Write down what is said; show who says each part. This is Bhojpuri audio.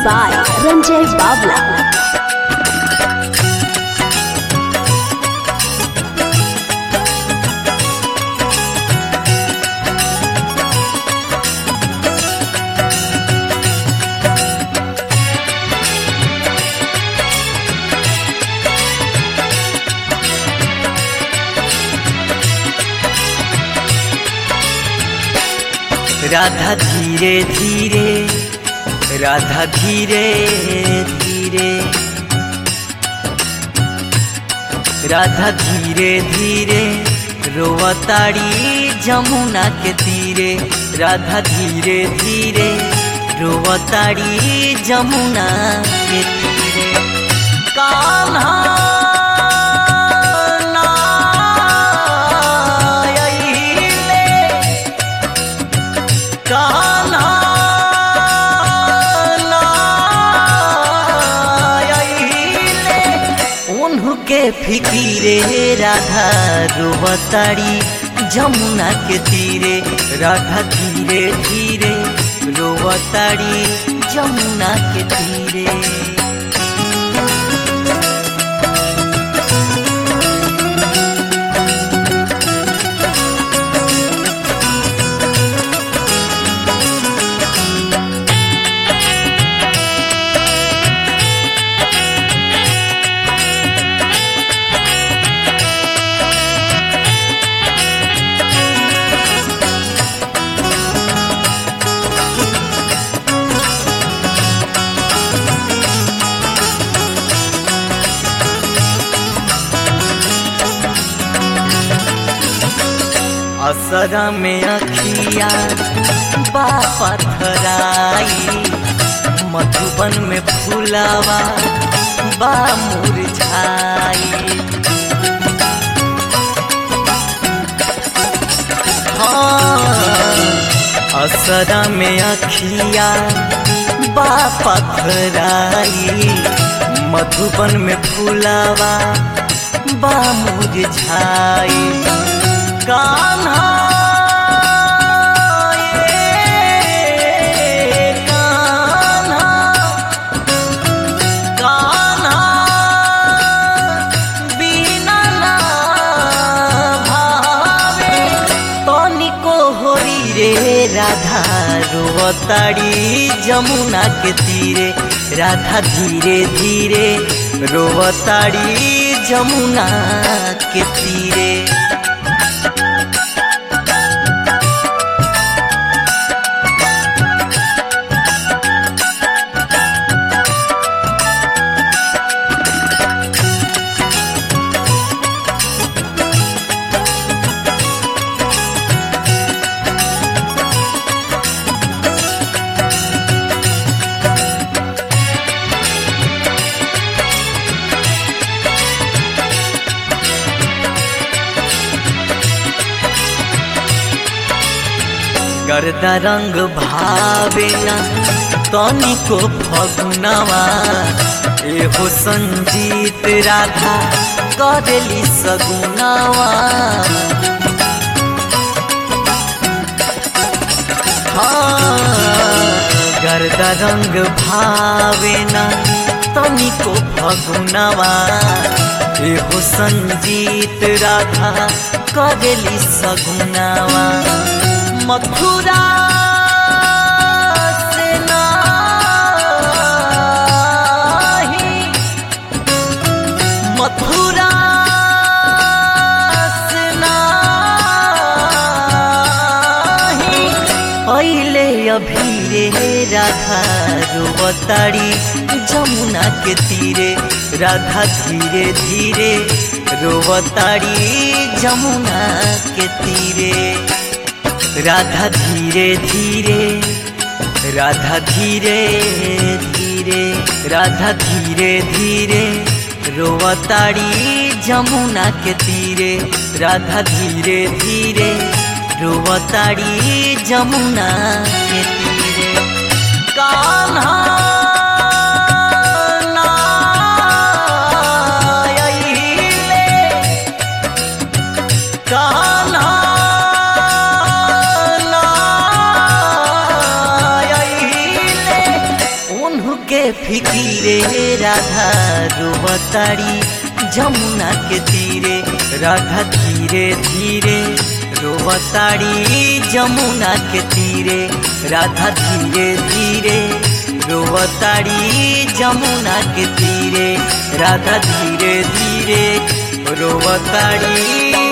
Speaker 1: by Ranjay Babla.
Speaker 2: राधा धीरे धीरे राधा धीरे धीरे राधा धीरे धीरे रोवताड़ी जमुना के तीरे राधा धीरे धीरे रोवताड़ी जमुना के तीरे कान्हा ना अइले, कान्हा ना अइले, उनके फिकीरे राधा रोवताड़ी जमुना के तीरे राधा धीरे धीरे रोवताड़ी जमुना के तीरे असरा में अखिया बापा थराई मधुबन में फूलावा बा मुरझाई हाँ असरा में अखिया बापा थराई मधुबन में फूलावा बा मुरझाई कान्हा ये कान्हा कान्हा बिना ना भावे तनिको होरी रे राधा रोवताड़ी जमुना के तीरे राधा धीरे धीरे रोवताड़ी जमुना के तीरे गर्दा रंग भावे ना तनिको फगुनवा एहो संजीत राधा करेली सगुनवा हाँ, गर्दा रंग भावे ना तनिको फगुनवा एहो संजीत राधा करेली सगुनवा मथुरा से नाही मथुरा से नाही पहले अभी रे राधा रोवताड़ी जमुना के तीरे राधा धीरे धीरे रोवताड़ी जमुना के तीरे राधा धीरे धीरे राधा धीरे धीरे राधा धीरे धीरे रोवताड़ी जमुना के तीरे राधा धीरे धीरे रोवताड़ी जमुना के तीरे कान्हा ना अइले, कान्हा ना फिकीरे राधा रोवताड़ी जमुना के तीरे राधा धीरे धीरे रोवताड़ी जमुना के तीरे राधा धीरे धीरे रोवताड़ी जमुना के तीरे राधा धीरे धीरे रोवताड़ी